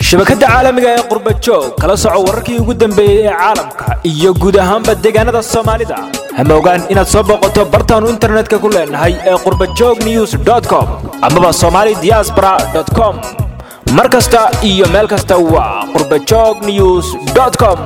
shabakadda caalamiga ee qurba joog kala soco wararkii ugu dambeeyey ee caalamka iyo guud ahaanba deegaanada soomaalida hama ogaan inaad soo booqato bartaannu internetka ku leenahay ee qurbajoog news com amaba somali diaspora com mar kasta iyo meel kasta waa qurbajoog news com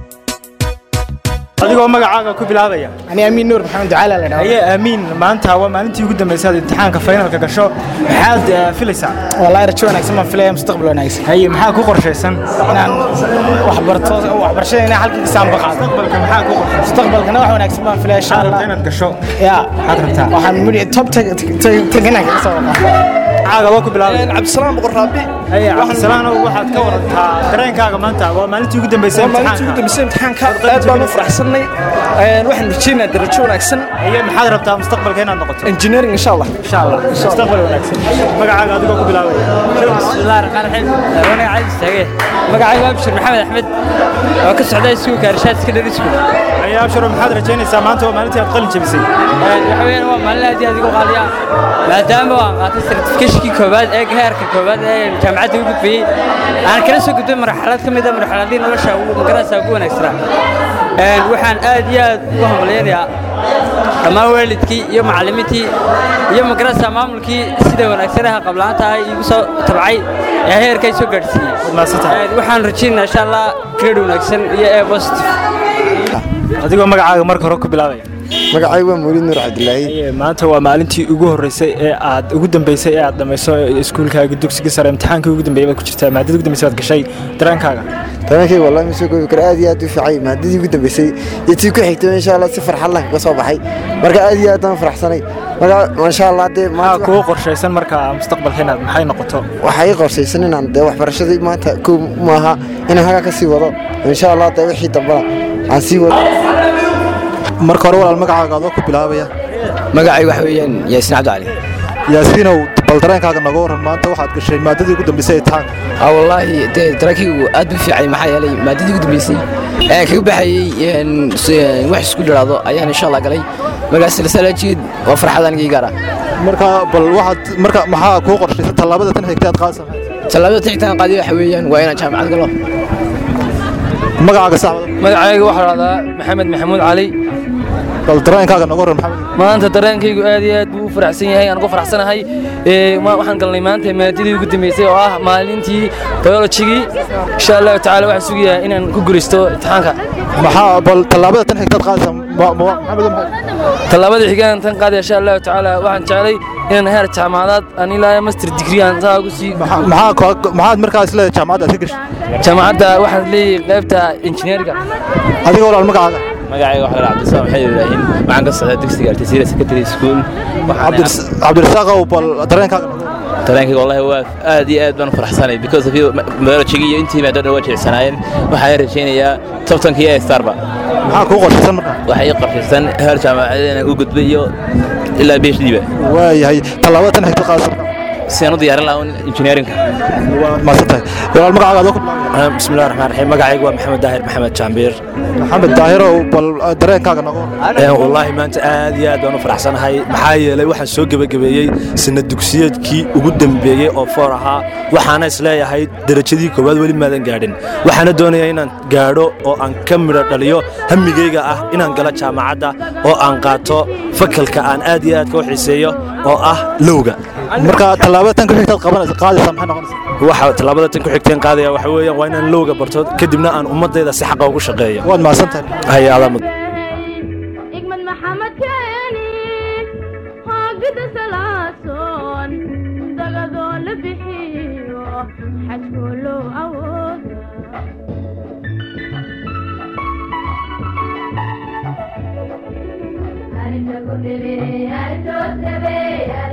adigoo magacaaga ku bilaabaya ani amiin nuur maxamed ducaala la dhaho aye aamiin maanta waa maalintii ugu dambaysa aad imtixaanka faynalka gasho maxaad eh, filaysaa wallahi rajo wanaagsan baan filaya mustaqbal wanaagsan haye maxaa ku qorshaysan inaan wax barto waxbarashada inaan halkii kasaan baqaado mustaqbalka maxaa ku qorshaysan mustaqbalkana wax wanaagsan baan filaya insha maxaad rabtaa allah inaad gasho ya maxaad rabtaa waxaan mudi top teganaan kaga soo baqaa magacaaga waa ku bilaabaya cabdisalaam boqor raabi haye cabdisalaanow waxaad ka warantaa dareenkaaga maanta waa maalintii ugu dambaysay waa maalintii ugu imtixaanka dambeysay imtixaanka aad baan u faraxsannay waxaan rajaynayaa darajo wanaagsan haye maxaad rabtaa mustaqbalka inaad noqoto engineering insha allah insha allah mustaqbal wanaagsan magacaaga adigoo ku bilaabaya bismillahi raxmaan raxiim wanaga cali istaage magacaygu waa bashir maxamed axmed oo ka socda iskuulka arshaad secondary school haye abshiro maxaad rajaynaysaa maanta waa maalintii aad qalin jebisay waxa weeyaan waa maalin aad iyo aad igu qaaliya maadaama waan qaatay sertifikashkii koowaad ee heerka koowaad ee jaamacadda u gudbiyey aan kala soo gudbay marxalad ka mid a marxaladii nolosha ugu magarasa ugu wanaagsanaa Een, waxaan aad iyo aad ugu hambalyaynayaa dhammaan waalidkii iyo macallimiintii iyo magarasa maamulkii sida wanaagsanaha qablaanta ah iigu soo tabcay ee heerkay soo gaadhsiiyey mahadsantahay Een, waxaan rajaynayaa insha allah grade wanaagsan iyo ee positive adigoo magacaaga marka hore ku bilaabaya magacaygu waa mawlid nuur cabdilaahi Haye, maanta waa maalintii ugu horeysay ee aad ugu dambeysay ee aad dhamayso iskuulkaaga dugsiga sare imtixaankii ugu dambeeyay baad ku jirtaa maadada ugu dambeysay baad gashay dareenkaaga dareenkayga wallahi ma soo koobi karo aad iyo aad u fiicay maadadii ugu dambeysay iyo tii ku xigtay insha allah si farxad leh kaga soo baxay marka aad iyo aad baan faraxsanay marka insha allah dee maxaa maanta kugu qorshaysan marka mustaqbalka inaad maxay noqoto waxaa ii qorshaysan inaan dee waxbarashadii maanta kow maaha inaan hagaa ka sii wado insha allah dee wixii dambana aan sii wado marka hore walaal magacaaga adoo ku bilaabaya magacay waxa weeyaan yaasiin cabdicali yaasiinow bal dareenkaaga naga warran maanta waxaad gashay maadadii ugu dambeysay imtixaanka ah wallaahi dee daraankaygu aad buu fiicay maxaa yeelay maadadii ugu dambeysay ee kaga baxayey een, s- een, wax isku dhiraado ayaan insha allah galay markaas silsalaajiid waa farxad anigii gaara marka bal waxaad marka maxaa kuu qorshaysan tallaabada tan xigtay aad qaadaysaa tallaabada tixtaan qaadiy waxa weeyaan waa inaan jaamacad galo magacaaga saxda magacayga waxaa dhahdaa maxamed maxamuud cali bal dareenkaaga naga warran maxamed maanta dareenkaygu aad iyo aad buu u faraxsan yahay aan ugu faraxsanahay Ee, ma- waxaan galnay maanta maadadii ugu dambeysay oo ah maalintii biologigii insha allahu tacaala waxaan sugayaa inaan ku guulaysto imtixaanka maxaa bal tallaabada tan xigtaad qaadaysaa ma- ma- maxamed maxay tallaabada xigaan tan qaadaya insha allahu tacaala waxaan jeclay inaan heer jaamacadeed aan ilaa master degree aan saa ugu sii maxaa maxaa koo- maxaad markaas leedahay jaamacadda aad ka gashay jaamacadda waxaan leeyahay qaybta injineeriga adiga walaal magacaaga magacayga waxaa la cabdisalaam maxamed ibraahin waxaan ka socdaa dugsiga artisiira secondary school Cabdiras- cabdirasaaqow bal dareenkaaga naga warran dareenkayga wallahi waa aad iyo aad baan u faraxsanay because of you biology iyo intii maadada waa jilicsanaayeen waxaan rajaynayaa tobtanka iyo starba maxaa kuu qorshaysan marka waxay ii qorshaysan heer jaamacadeed inaan u gudbo iyo ilaa phd ba waayahay tallaabada tan xigtaad qaadaysaa marka si aan u diyaarin lahaa engineerinka waa mahadsantahay walaal magacaaga adoo ku bilaabaya bismillahi raxmaan raxiim magacaygu waa maxamed daahir maxamed jaambiir maxamed daahirow bal dareenkaaga naga warran wallaahi maanta aad iyo aad baan u faraxsanahay maxaa yeelay waxaan soo gebagabeeyey sanad dugsiyeedkii ugu dambeeyey oo foor ahaa waxaana isleeyahay derajadii koowaad weli maadan gaadhin waxaana doonayaa inaan gaadho oo aan ka midho dhaliyo hamigayga ah inaan galo jaamacadda oo aan qaato fakalka aan aad iyo aad ka u xiiseeyo oo ah lowga marka tallaabada tan ku xigtaad qabanaysa qaadaysaa maxay noqonaysaa waxa tallaabada tan ku xigteen qaadaya waxa weeyaan waa inaan lowga barto kadibna aan ummadayda si xaqa ugu shaqeeyo waad mahadsantahay hay-adaa igmad maxamed keeni hoogida salaasoon dagadoo la bixiyo xajkoo loo awooda Arinta ku dhibee, arintoos dhabee,